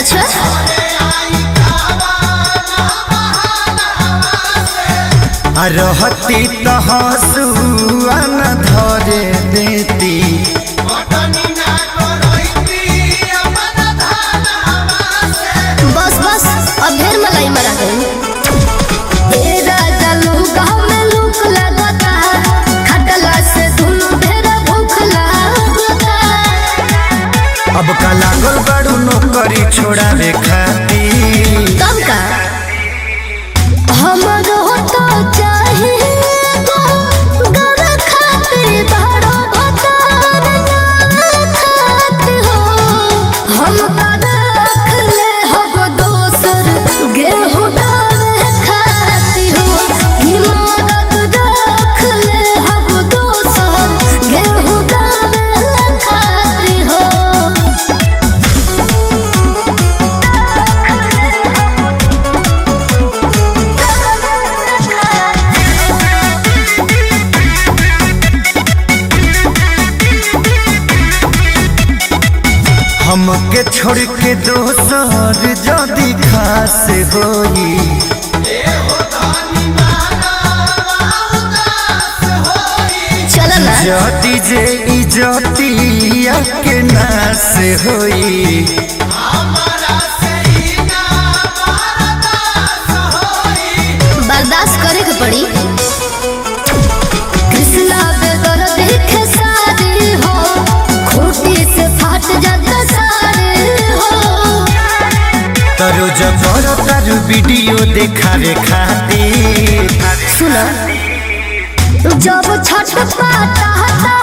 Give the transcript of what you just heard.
अच्छा आ रहती तो हंसुआ न धरे देती बस बस अब ढेर मलाई मरा गई ए राजा लूका में लूक लगता खटला से दुनु ढेर भूख लगता अब का लागल बड़ू नौकरी छोड़ावे खाती कब का हमरो तो चाहिए तो घर खातिर बड़ो भतार खात हो हम का रख ले हब दोसर गेहूं डाले खाती हो हिम्मत रख ले हब दोसर गेहूं डाले खाती हो हमके छोड़ के दोसर जदी खास होई चल ना जदी जे इजतिया के नास होई बर्दाश्त करे के पड़ी कृष्णा बेगर देखे सारे हो खूटी से फाट जाता सारे हो तरो जबर तारू वीडियो देखावे खातिर सुनो जब छठ पाता